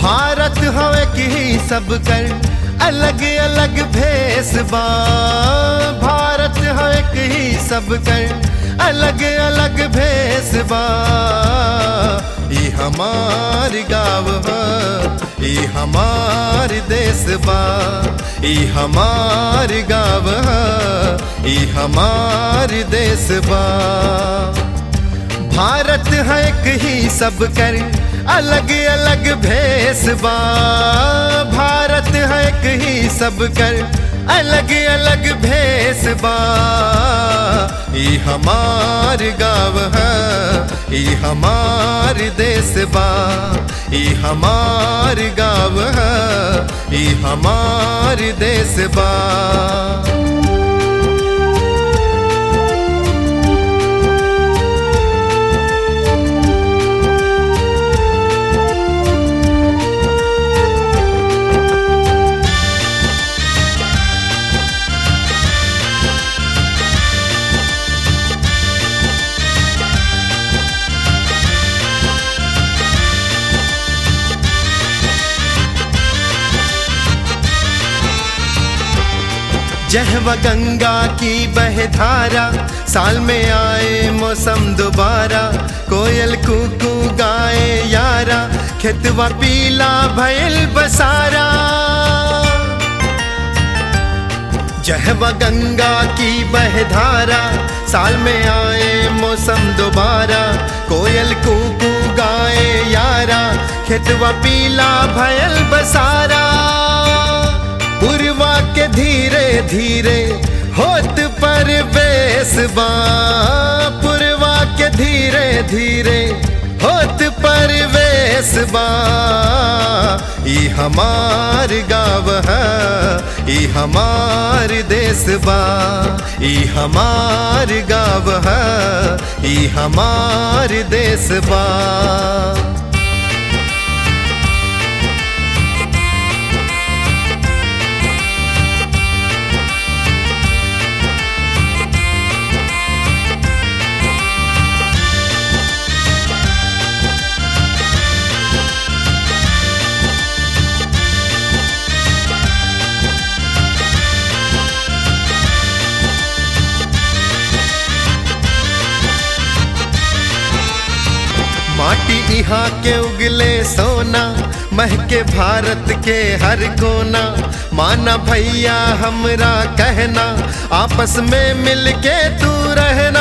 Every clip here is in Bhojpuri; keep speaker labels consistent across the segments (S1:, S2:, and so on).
S1: भारत हवे की सब कर अलग अलग भेस बा भारत हवे की सब कर अलग अलग भेस बा ई हमार गाँव ह ई हमार देश बा ई हमार गाँव ह ई हमार देश बा भारत है एक ही सब कर अलग अलग भेस बा भारत है एक ही सब कर अलग अलग भेस बा ई हमार गाँव है ई हमार देश बा ई हमार गाँव है ई हमार देश बा जहवा गंगा की बहधारा साल में आए मौसम दोबारा कोयल कुकू गाए यारा खेतवा पीला भयल बसारा जहवा गंगा की बहधारा साल में आए मौसम दोबारा कोयल कुकू गाए यारा खेतवा पीला भयल बसारा पुरवा के धीरे धीरे होत पर बेसबा पुरवा के धीरे धीरे होत पर बेसबा ई हमार गाँव है ई हमार देश बा ई हमार गाँव है ई हमार देश बा माटी यहाँ के उगले सोना महके भारत के हर कोना माना भैया हमरा कहना आपस में मिलके तू रहना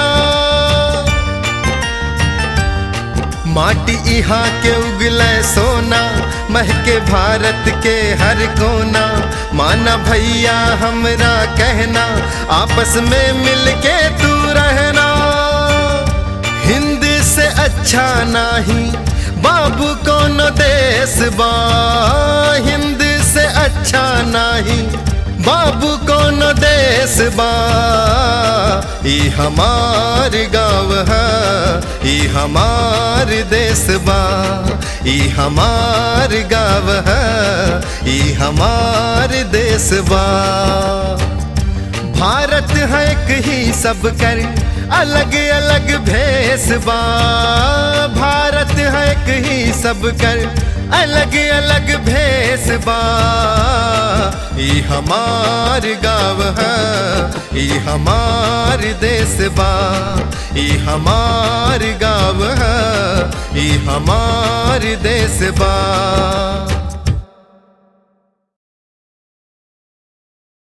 S1: माटी यहाँ के उगले सोना महके भारत के हर कोना माना भैया हमरा कहना आपस में मिलके तू रहना हिंद से अच्छा नहीं बाबू कौन देश बा हिंद से अच्छा नहीं बाबू कौन देश बा ई हमार गाँव है ई हमार देश बा ई हमार गाँव है ई हमार देश बा भारत है एक ही सब कर अलग अलग भेस बा भारत है एक ही सब कर अलग अलग भेस बा ई हमार गाँव है ई हमार देश बा ई हमार गाँव है ई हमार देश बा